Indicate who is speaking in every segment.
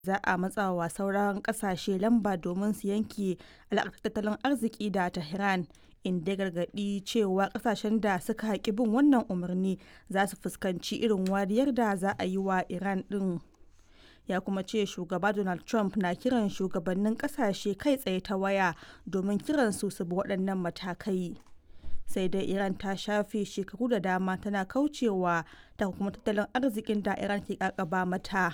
Speaker 1: za a matsawa sauran kasashe lamba domin su yanke alaƙar tattalin arziki da Tehran, inda ya gargaɗi cewa kasashen da suka ƙi bin wannan umarni za su fuskanci irin wariyar da za a yi wa Iran ɗin. Ya kuma ce shugaba Donald Trump na kiran shugabannin kasashe kai tsaye ta waya domin kiransu su bi waɗannan matakai. sai dai iran ta shafe shekaru da dama tana kaucewa ta kuma tattalin arzikin da iran ke kakaba mata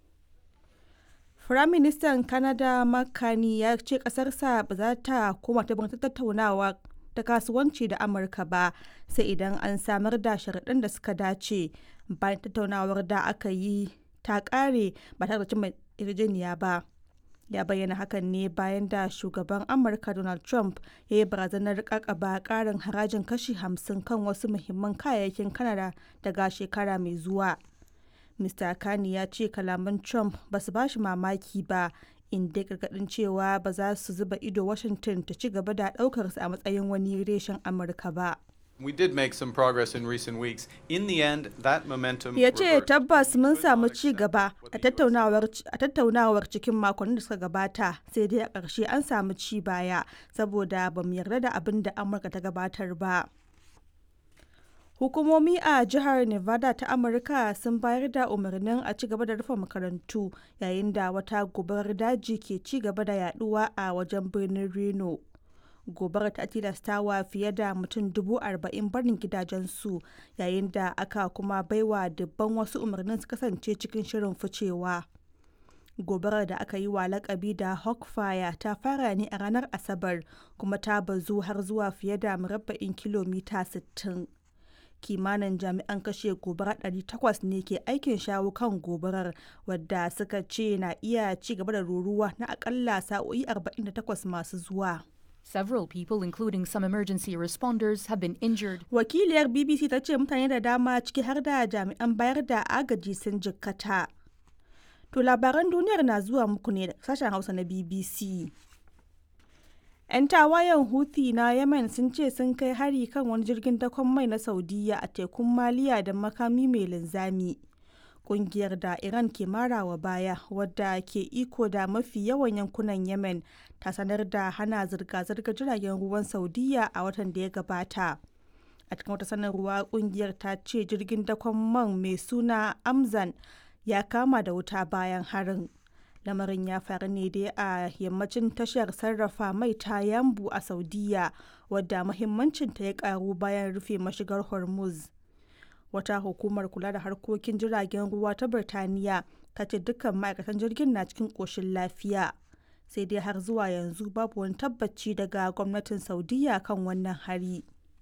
Speaker 1: firaministan canada makani ya ce kasarsa ba za ta koma ta tattaunawa ta kasuwanci da amurka ba sai idan an samar da sharaɗin da suka dace bayan tattaunawar da aka yi ta ƙare ba tare da cimma yarjejeniya ba ya bayyana hakan ne bayan da shugaban amurka donald trump ya yi barazanar kakaba karin harajin kashi 50 kan wasu muhimman kayayyakin kanada daga shekara mai zuwa mr kani ya ce kalaman trump ba su bashi mamaki ba inda gargadin cewa ba za su zuba ido washington ta ci gaba da daukarsa a matsayin wani reshen amurka ba
Speaker 2: We did make some progress in recent weeks. In the end, that momentum
Speaker 1: ya ce tabbas mun samu ci gaba a tattaunawar cikin makonnin da suka gabata sai dai a ƙarshe an samu ci baya saboda ba mu yarda da abin da amurka ta gabatar ba hukumomi a jihar nevada ta amurka sun bayar da umarnin a ci gaba da rufe makarantu yayin da wata gobarar daji ke ci gaba da yaduwa a wajen birnin reno gobarar ta tilastawa fiye da mutum dubu arba'in barin gidajensu yayin da aka kuma baiwa dubban wasu umarnin su kasance cikin shirin ficewa gobarar da aka yi wa lakabi da hawkfire ta fara ne a ranar asabar kuma ta bazu har zuwa fiye da murabba'in kilomita 60 kimanin jami'an kashe gobara 800 ne ke aikin shawo kan gobarar wadda suka ce na iya ci gaba da ruruwa na akalla sa'o'i 48 masu zuwa
Speaker 3: Several people, including some emergency responders, have been injured.
Speaker 1: Wakiliyar BBC ta ce mutane da dama ciki har da jami'an bayar da agaji sun jikkata. To labaran duniyar na zuwa muku ne da sashen Hausa na BBC. 'Yan tawayen Houthi na Yemen sun ce sun kai hari kan wani jirgin dakon mai na Saudiya a tekun Maliya da makami mai linzami. kungiyar da Iran ke marawa baya wadda ke iko da mafi yawan yankunan Yemen ta sanar da hana zirga-zirgar jiragen ruwan Saudiya a watan da ya gabata. A cikin wata sanarwa kungiyar ta ce jirgin dakon man mai suna Amzan ya kama da wuta bayan harin. Lamarin ya faru ne dai a yammacin tashar sarrafa mai ta Yambu a Saudiya wadda muhimmancinta ya karu bayan rufe mashigar Hormuz. wata hukumar kula da harkokin jiragen ruwa ta birtaniya ta ce dukkan ma'aikatan jirgin na cikin ƙoshin lafiya sai dai har zuwa yanzu babu wani tabbaci daga gwamnatin saudiya kan wannan hari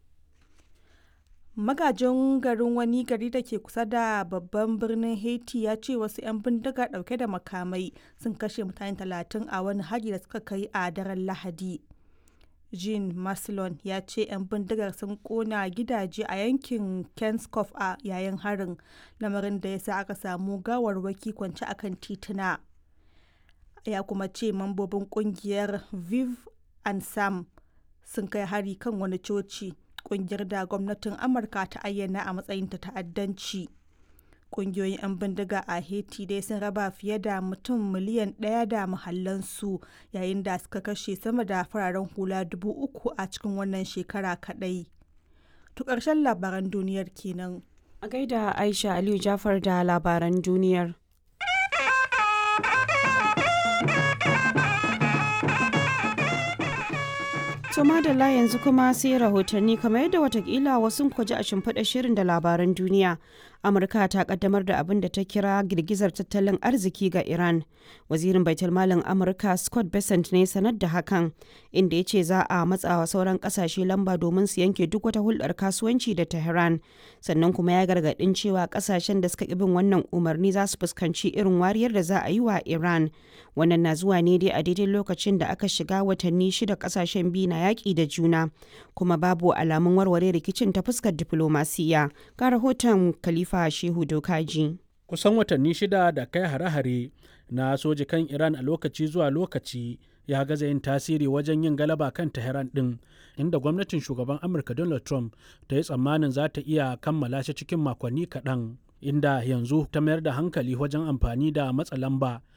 Speaker 1: magajin garin wani gari da ke kusa da babban birnin haiti ya ce wasu 'yan bindiga dauke da makamai sun kashe mutane talatin a wani hari da suka kai a daren lahadi jean maslon ya ce 'yan bindigar sun kona gidaje a yankin kenskoff a yayin harin lamarin da ya sa aka samu gawarwaki kwance akan tituna ya kuma ce mambobin kungiyar viv and sam sun kai hari kan wani coci kungiyar da gwamnatin amurka ta ayyana a matsayin ta ta'addanci kungiyoyin 'yan bindiga a haiti dai sun raba fiye da mutum miliyan ɗaya da mahallansu yayin da suka kashe sama da fararen hula dubu uku a cikin wannan shekara kaɗai to ƙarshen labaran duniyar kenan
Speaker 4: a gaida aisha aliyu jafar da labaran duniyar To madalla yanzu kuma sai rahotanni kamar yadda watakila wasu kwaji a shimfiɗa shirin da labaran duniya. Amurka ta kaddamar da abin da ta kira girgizar tattalin arziki ga Iran. Wazirin Baitulmalin Amurka Scott Bessent ne sanar da hakan, inda ya ce za a matsawa sauran kasashe lamba domin su yanke duk wata hulɗar kasuwanci da Tehran. Sannan kuma ya gargaɗin cewa kasashen da suka bin wannan umarni za su fuskanci irin wariyar da za a yi wa Iran. Wannan na zuwa ne dai a daidai lokacin da aka shiga watanni shida kasashen biyu na yaƙi da juna kuma babu alamun warware rikicin ta fuskar diflomasiya ga rahoton khalifa shehu dokaji
Speaker 5: kusan watanni shida da kai hare-hare na soji kan iran a lokaci zuwa lokaci ya gaza yin tasiri wajen yin galaba kan tehran din inda gwamnatin shugaban amurka donald trump ta yi tsammanin za ta iya kammala shi cikin makonni kaɗan inda yanzu ta mayar da hankali wajen amfani da matsa lamba